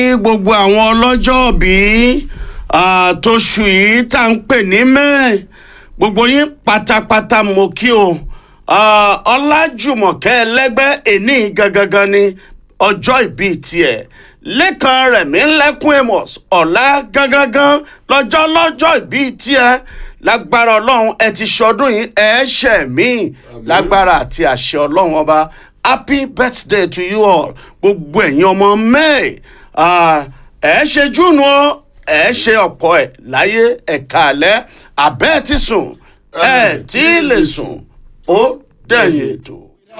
ní gbogbo àwọn ọlọ́jọ́ bí tóṣù yìí tá ń pè ní mẹ́ẹ̀ gbogbo yín pátápátá mo kí o Ah, ọlájùmọ̀kẹ́ ẹlẹ́gbẹ́ èní gangan ni ọjọ́ ìbí tiẹ̀ lẹ́kan rẹ̀mí lẹ́kún amos ọ̀la gangan lọ́jọ́ lọ́jọ́ ìbí tiẹ̀ lágbára ọlọ́run ẹ ti ṣọdún yìí ẹ ṣẹ̀ mí lágbára àti àṣẹ ọlọ́run ọba happy birthday to you all gbogbo ẹ̀yin ọmọ may ẹ ṣe júùnù ọ ẹ ṣe ọ̀pọ̀ ẹ̀ láyé ẹ̀ka alẹ́ àbẹ́ẹ̀ ti sùn ẹ̀ tí ì lè sùn ó dẹ̀yìn ètò.